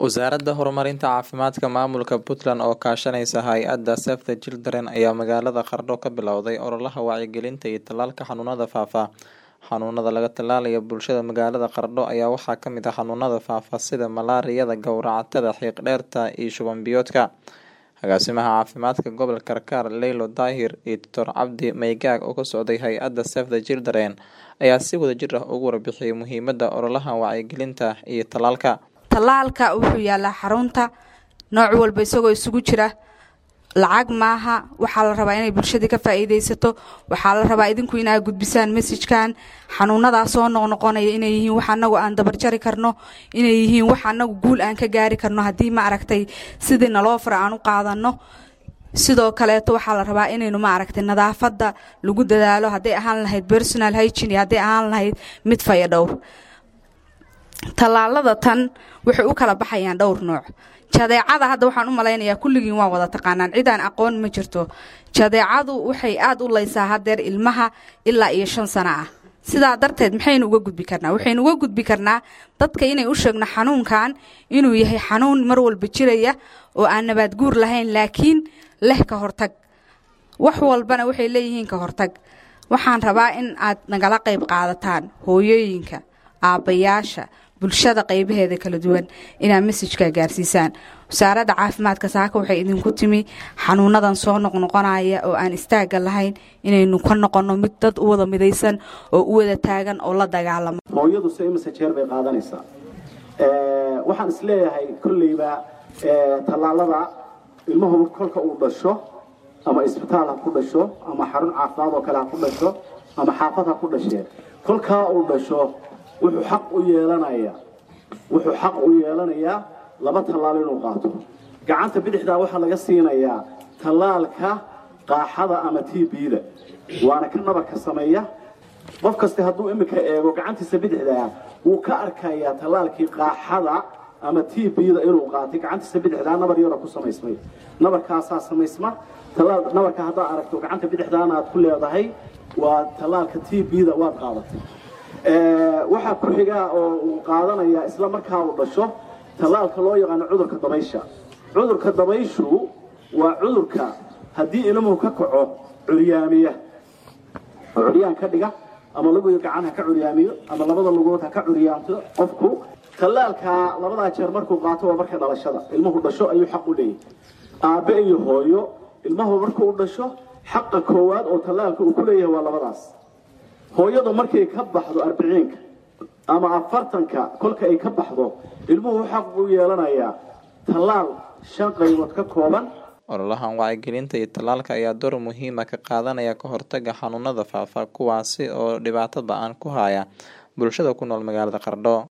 Wasaaradda Horumarinta Caafimaadka Maamulka Puntland oo kaashanaysa hay'adda Save the Children ayaa magaalada Qardho ka bilowday ololaha wacyigelinta iyo tallaalka xanuunada faafa. Xanuunada laga tallaalayo bulshada magaalada Qardho ayaa waxaa ka mid ah xanuunada faafa sida malaariyada, gowracatada, xiiq-dheerta iyo shuban-biyoodka. Agaasimaha caafimaadka gobolka Karkar, Leylo Daahir iyo Dr. Cabdi Maygaag oo ka socday hay'adda Save the Children ayaa si wadajir ah uga warbixiyay muhiimadda ololahan wacyigelinta iyo tallaalka. tallaalka wuxuu yaalaa xarunta nooc walba isagoo isugu jira lacag maaha waxaa la rabaa inay bulshada ka faa'iidaysato waxaa la rabaa idinku inaa gudbisaan mesajkan xanuunadaa soo noqnoqonaya inay yihiin wax anagu aan dabarjari karno inay yihiin wax anagu guul aan ka gaari karno haddii ma aragtay sidii naloo fara aan u qaadano sidoo kaleeto waxaa la rabaa inaynu ma aragtay nadaafadda lagu dadaalo hadday ahaan lahayd personal hygiene hadday ahaan lahayd mid faya dhowr tallaalada tan waxay u kala baxayaan dhowr nooc jadeecada hadda waxaan u malaynayaa kulligiin waa wada taqaanaan cidaan aqoon ma jirto jadeecadu waxay aada u laysaa hadeer ilmaha ilaa iyo shan sano ah sidaa darteed maxaynu uga gudbi karnaa waxaynu uga gudbi karnaa dadka inay u sheegno xanuunkan inuu yahay xanuun mar walba jiraya oo aan nabaad guur lahayn laakiin leh ka hortag wax walbana waxay leeyihiin ka hortag waxaan rabaa in aad nagala qayb qaadataan hooyooyinka aabbayaasha bulshada qaybaheeda kala duwan inaad mesajka gaarsiisaan wasaaradda caafimaadka saaka waxay idinku timi xanuunadan soo noqnoqonaya oo aan istaaga lahayn inaynu ka noqonno mid dad u wada midaysan oo u wada taagan oo la dagaalamo hooyadu se imase jeer bay qaadanaysaa waxaan isleeyahay kolleyba tallaalada ilmuhu kolka uu dhasho ama isbitaal ha ku dhasho ama xarun caafimaad oo kale ha ku dhasho ama xaafad ha ku dhashee kolkaa uu dhasho wuxuu xaq u yeelanayaa wuxuu xaq u yeelanayaa laba tallaal inuu qaato gacanta bidixdaa waxaa laga siinayaa tallaalka qaaxada ama t b-da waana ka nabarka sameeya qof kasta hadduu iminka eego gacantiisa bidixdaa wuu ka arkayaa tallaalkii qaaxada ama t b-da inuu qaatay gacantiisa bidixdaa nabar yaro ku samaysmay nabarkaasaa samaysma tallaal nabarka haddaad aragto gacanta bidixdaana aad ku leedahay waa tallaalka t b-da waad qaadatay waxaa ku xigaa oo uu qaadanayaa isla markaa uu dhasho tallaalka loo yaqaano cudurka dabaysha cudurka dabayshu waa cudurka haddii ilmuhu ka kaco curyaamiya oo curyaan ka dhiga ama laguyo gacan ha ka curyaamiyo ama labada lugood ha ka curyaamto qofku tallaalkaa labadaa jeer markuu qaato waa marka dhalashada ilmuhu dhasho ayuu xaq u leeyahay aabbe iyo hooyo ilmahu markuu dhasho xaqa koowaad oo tallaalka uu ku leeyahay waa labadaas hooyadu markay ka baxdo arbiciinka ama afartanka kolka ay ka baxdo ilmuhu xaq uu yeelanayaa tallaal shan qaybood ka kooban ololahan wacyigelinta iyo tallaalka ayaa door muhiima ka qaadanaya ka hortaga xanuunada faafa kuwaasi oo dhibaato ba-an ku haya bulshada ku nool magaalada Qardho